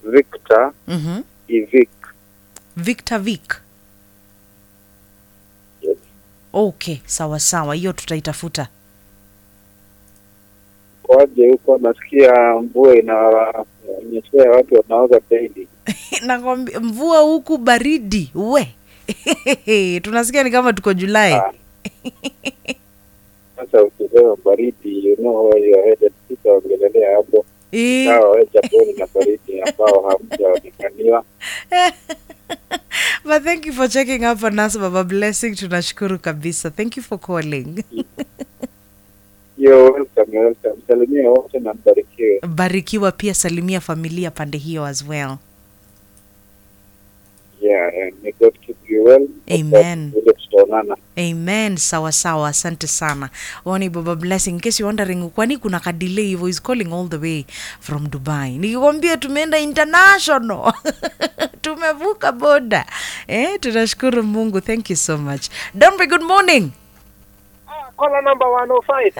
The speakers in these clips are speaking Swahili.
Victor Mhm. Ivik. Victor Vic. Yes. Okay, sawa sawa, hiyo tutaitafuta. Kwaje huko nasikia mvua inanyeshea watu wanaoga daily. Nakwambia mvua huku baridi we tunasikia ni kama tuko Julai. Ah. Sasa ukisema baridi, you know where you are headed. Sitaongelelea hapo. Eh, Sawa, we chaponi na baridi ambao hamjaonekaniwa. but thank you for checking up on us Baba Blessing, tunashukuru kabisa. Thank you for calling. You're welcome, you're welcome. Salimia wote na mbarikiwe. Barikiwa pia, salimia familia pande hiyo as well. Yeah, and may God keep you well. Amen. Vile tutaonana. Amen. Sawa sawa, asante sana. Wani Baba Blessing, in case you're wondering, kwani kuna ka delay hivyo, he's calling all the way from Dubai. Nikikwambia tumeenda international, tumevuka boda. Eh, tunashukuru Mungu. Thank you so much. Dombe, good morning. Caller number 105.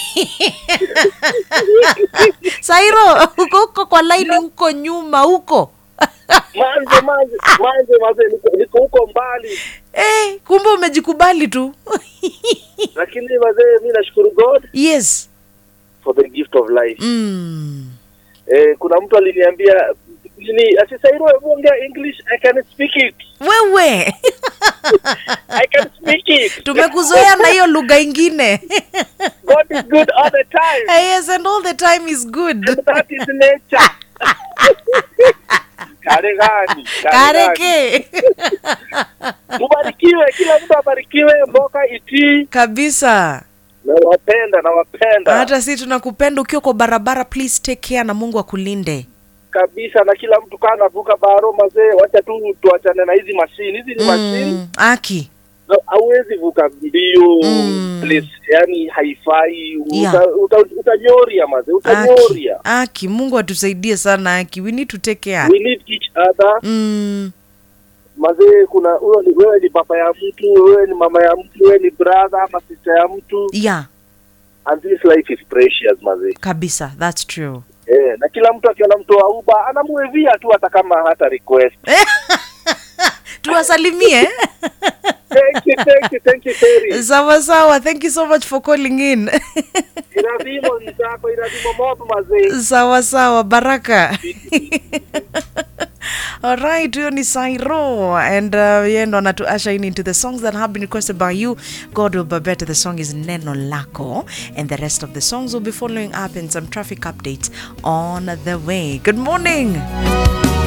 Sairo, uko huko kwa line huko nyuma huko. Manje manje manje manje niko- niko huko mbali Eh, kumbe umejikubali tu. lakini wazee mi nashukuru God yes. for the gift of life. Mm. Eh, kuna mtu aliniambia nini ati Sairo hebu ongea English I can speak it. Wewe I can speak it. tumekuzoea na hiyo lugha ingine. God is good all the time. yes, and all the time is good. That is nature. Kare gani? Kare gani? Kareke Mubarikiwe, kila mtu abarikiwe, mboka itii. kabisa. Nawapenda, nawapenda Hata si tunakupenda ukiwa kwa barabara, please take care na Mungu akulinde. kabisa, na kila mtu kaa navuka baro mazee, wacha tu tuachane na hizi mashini. Hizi ni mashini Mm, aki na hauwezi vuka mbio Mm. place, yani haifai. Yeah. Uta, uta, utanyoria mazee, aki utanyoria. aki, Mungu atusaidie sana aki, we need to take care. We need each other Mm, mazee. Kuna huyo ni wewe, ni baba ya mtu, wewe ni mama ya mtu, wewe ni brother ama sister ya mtu, yeah, and this life is precious mazee. kabisa, that's true. Eh, na kila mtu akiona mtu wa uba anamuevia tu hata kama hata request. Tuwasalimie. Thank you, thank you, thank you Terry. sawa sawa, thank you so much for calling in. Iradimo nzako, iradimo mob mazee. sawa sawa, baraka. Alright, huyo ni Sairo and uh, yeye ndo anatu usher in into the songs that have been requested by you. God will be better. The song is Neno Lako and the rest of the songs will be following up and some traffic updates on the way. Good morning.